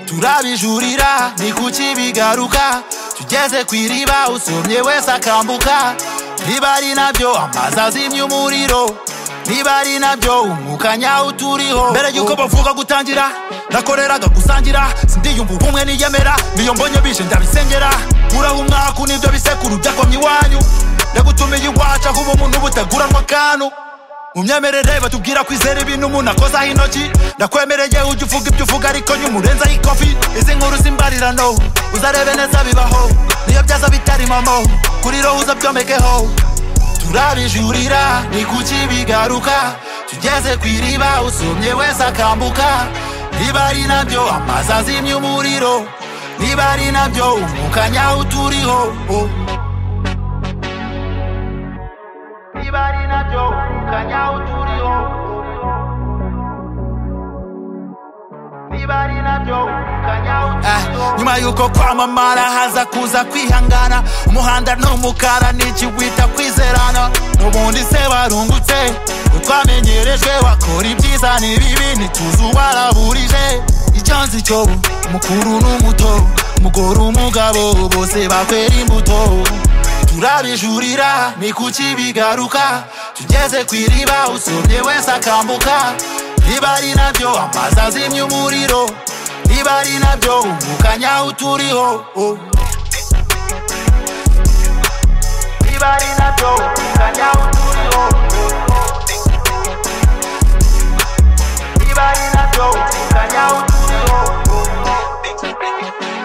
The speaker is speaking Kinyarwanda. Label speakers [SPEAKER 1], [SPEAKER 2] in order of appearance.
[SPEAKER 1] turabijurira ntikuki bigaruka tugeze ku iriba usomye wese akambuka niba ari nabyo amazi azimya umuriro niba ari nabyo umwuka nyawo uturiho mbere y'uko bavuga gutangira nakoreraga gusangira sindiyumva ubumwe niyemera niyo mbonye bije ndabisengera uraho umwaka nibyo bisekuru byakomye iwanyu ndagutumiye iwacu aho uba umuntu butaguranwa akantu mu myemerere batubwira kwizera ibintu umuntu akozaho intoki ndakwemereye ujya uvuga ibyo uvuga ariko nyumurenzaho ikofi izi nkuru z'imbarirano uzarebe neza bibaho niyo byaza bitari mamo kuri roho uza byomekeho turabijurira ni kuki bigaruka tugeze ku iriba usomye wese akambuka niba ari nabyo amazi azimya umuriro niba ari nabyo umwuka nyawo uturiho oh. niba ari nabyo umwuka nyawo uturiho niba ari nabyo umwuka nyawo uturiho nyuma y'uko kwamamara haza kuza kwihangana umuhanda ni umukara n'ikiwita kwizerana n'ubundi se warungutse utwamenyereje wakora ibyiza n'ibibi ntituzi uwaraburije icyo nzi cyo umukuru n'umuto umugore umugabo bose bakwera imbuto turabijurira ni kuki bigaruka tugeze ku iriba usomye wese akambuka niba ari nabyo amazi azimya umuriro niba ari nabyo umwuka nyawo uturiho oh. niba ari nabyo umwuka nyawo uturiho niba ari nabyo umwuka nyawo uturiho oh.